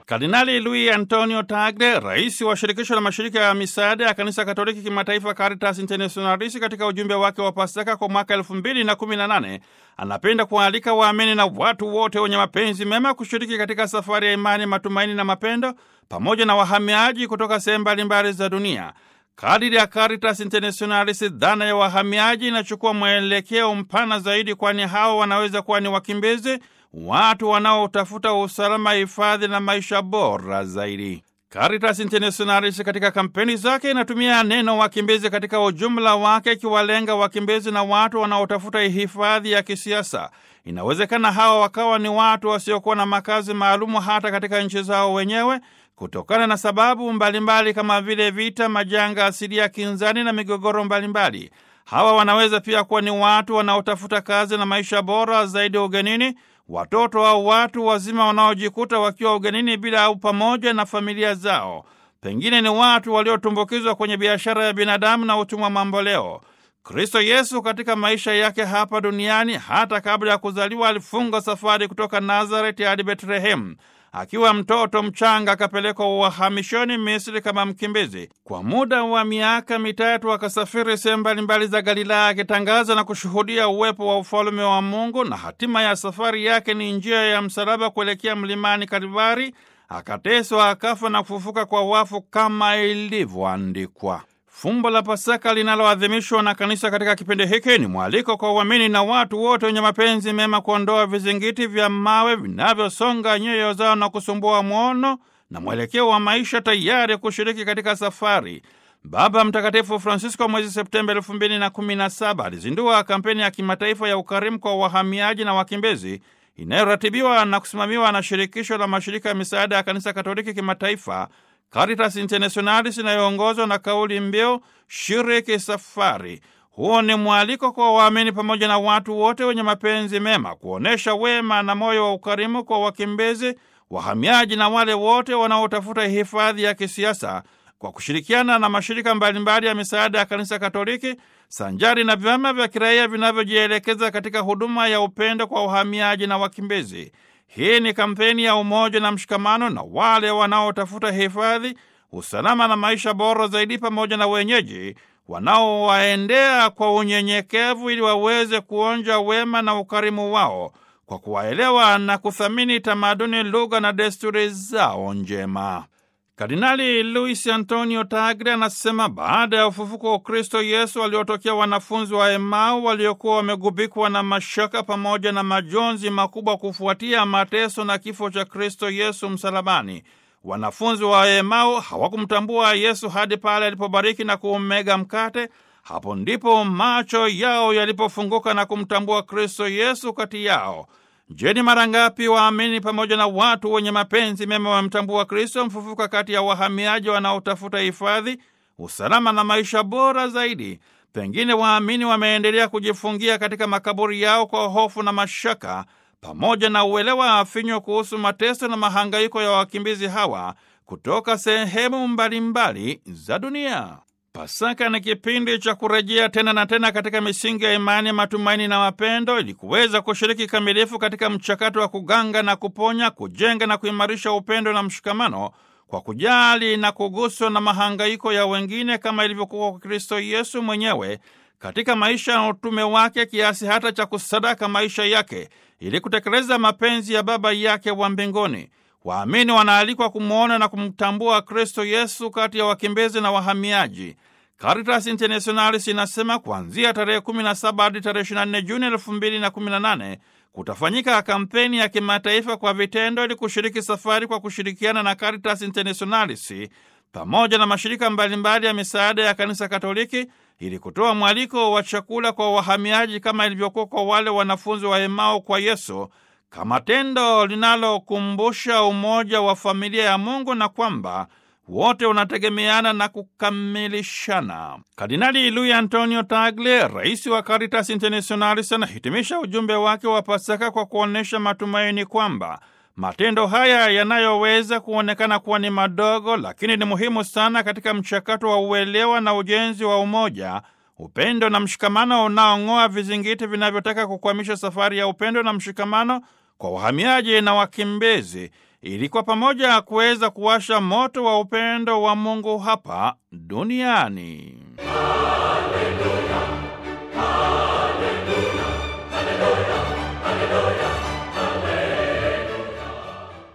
Kardinali Luis Antonio Tagle, rais wa shirikisho la mashirika ya misaada ya kanisa Katoliki kimataifa Caritas Internationalis, katika ujumbe wake wa Pasaka kwa mwaka elfu mbili na kumi na nane anapenda kuwaalika waamini na watu wote wenye mapenzi mema kushiriki katika safari ya imani, matumaini na mapendo pamoja na wahamiaji kutoka sehemu mbalimbali za dunia. Kadiri ya Caritas Internationalis, dhana ya wahamiaji inachukua mwelekeo mpana zaidi, kwani hao wanaweza kuwa ni wakimbizi, watu wanaotafuta usalama, hifadhi na maisha bora zaidi. Caritas Internationalis katika kampeni zake inatumia neno wakimbizi katika ujumla wake, ikiwalenga wakimbizi na watu wanaotafuta hifadhi ya kisiasa. Inawezekana hawa wakawa ni watu wasiokuwa na makazi maalumu hata katika nchi zao wenyewe kutokana na sababu mbalimbali mbali kama vile vita, majanga asilia, kinzani na migogoro mbalimbali. Hawa wanaweza pia kuwa ni watu wanaotafuta kazi na maisha bora zaidi ugenini, watoto au watu wazima wanaojikuta wakiwa ugenini bila au pamoja na familia zao. Pengine ni watu waliotumbukizwa kwenye biashara ya binadamu na utumwa mamboleo. Kristo Yesu katika maisha yake hapa duniani, hata kabla ya kuzaliwa, alifunga safari kutoka Nazareti hadi Betlehemu. Akiwa mtoto mchanga akapelekwa uhamishoni Misri kama mkimbizi. Kwa muda wa miaka mitatu akasafiri sehemu mbalimbali za Galilaya akitangaza na kushuhudia uwepo wa ufalume wa Mungu, na hatima ya safari yake ni njia ya msalaba kuelekea mlimani Kalvari. Akateswa, akafa na kufufuka kwa wafu kama ilivyoandikwa. Fumbo la Pasaka linaloadhimishwa na kanisa katika kipindi hiki ni mwaliko kwa uamini na watu wote wenye mapenzi mema kuondoa vizingiti vya mawe vinavyosonga nyoyo zao na kusumbua mwono na mwelekeo wa maisha, tayari kushiriki katika safari. Baba Mtakatifu Francisco mwezi Septemba elfu mbili na kumi na saba alizindua kampeni ya kimataifa ya ukarimu kwa wahamiaji na wakimbizi inayoratibiwa na kusimamiwa na shirikisho la mashirika ya misaada ya kanisa Katoliki kimataifa Caritas Internationalis inayoongozwa na kauli mbiu shiriki safari. Huo ni mwaliko kwa waamini pamoja na watu wote wenye mapenzi mema kuonyesha wema na moyo wa ukarimu kwa wakimbizi, wahamiaji na wale wote wanaotafuta hifadhi ya kisiasa kwa kushirikiana na mashirika mbalimbali ya misaada ya kanisa Katoliki sanjari na vyama vya kiraia vinavyojielekeza katika huduma ya upendo kwa wahamiaji na wakimbizi. Hii ni kampeni ya umoja na mshikamano na wale wanaotafuta hifadhi, usalama na maisha bora zaidi, pamoja na wenyeji wanaowaendea kwa unyenyekevu ili waweze kuonja wema na ukarimu wao kwa kuwaelewa na kuthamini tamaduni, lugha na desturi zao njema. Kardinali Luis Antonio Tagle anasema baada ya ufufuko wa Kristo Yesu waliotokea wanafunzi wa Emau waliokuwa wamegubikwa na mashaka pamoja na majonzi makubwa kufuatia mateso na kifo cha Kristo Yesu msalabani. Wanafunzi wa Emau hawakumtambua Yesu hadi pale alipobariki na kuumega mkate. Hapo ndipo macho yao yalipofunguka na kumtambua Kristo Yesu kati yao. Je, ni mara ngapi waamini pamoja na watu wenye mapenzi mema wamemtambua Kristo mfufuka kati ya wahamiaji wanaotafuta hifadhi, usalama na maisha bora zaidi? Pengine waamini wameendelea kujifungia katika makaburi yao kwa hofu na mashaka, pamoja na uelewa afinywa kuhusu mateso na mahangaiko ya wakimbizi hawa kutoka sehemu mbalimbali za dunia. Pasaka ni kipindi cha kurejea tena na tena katika misingi ya imani, matumaini na mapendo, ili kuweza kushiriki kamilifu katika mchakato wa kuganga na kuponya, kujenga na kuimarisha upendo na mshikamano, kwa kujali na kuguswa na mahangaiko ya wengine, kama ilivyokuwa kwa Kristo Yesu mwenyewe katika maisha na utume wake, kiasi hata cha kusadaka maisha yake ili kutekeleza mapenzi ya Baba yake wa mbinguni. Waamini wanaalikwa kumwona na kumtambua Kristo Yesu kati ya wakimbizi na wahamiaji. Caritas Internationalis inasema kuanzia tarehe 17 hadi tarehe 24 Juni 2018 kutafanyika kampeni ya kimataifa kwa vitendo ili kushiriki safari kwa kushirikiana na Caritas Internationalis pamoja na mashirika mbalimbali ya misaada ya kanisa Katoliki ili kutoa mwaliko wa chakula kwa wahamiaji kama ilivyokuwa kwa wale wanafunzi wa Emau kwa Yesu kama tendo linalokumbusha umoja wa familia ya Mungu na kwamba wote unategemeana na kukamilishana. Kardinali Luis Antonio Tagle, rais wa Caritas Internationalis, anahitimisha ujumbe wake wa Pasaka kwa kuonyesha matumaini kwamba matendo haya yanayoweza kuonekana kuwa ni madogo, lakini ni muhimu sana katika mchakato wa uelewa na ujenzi wa umoja upendo na mshikamano unaong'oa vizingiti vinavyotaka kukwamisha safari ya upendo na mshikamano kwa wahamiaji na wakimbizi. ili kwa pamoja kuweza kuwasha moto wa upendo wa Mungu hapa duniani. Haleluya.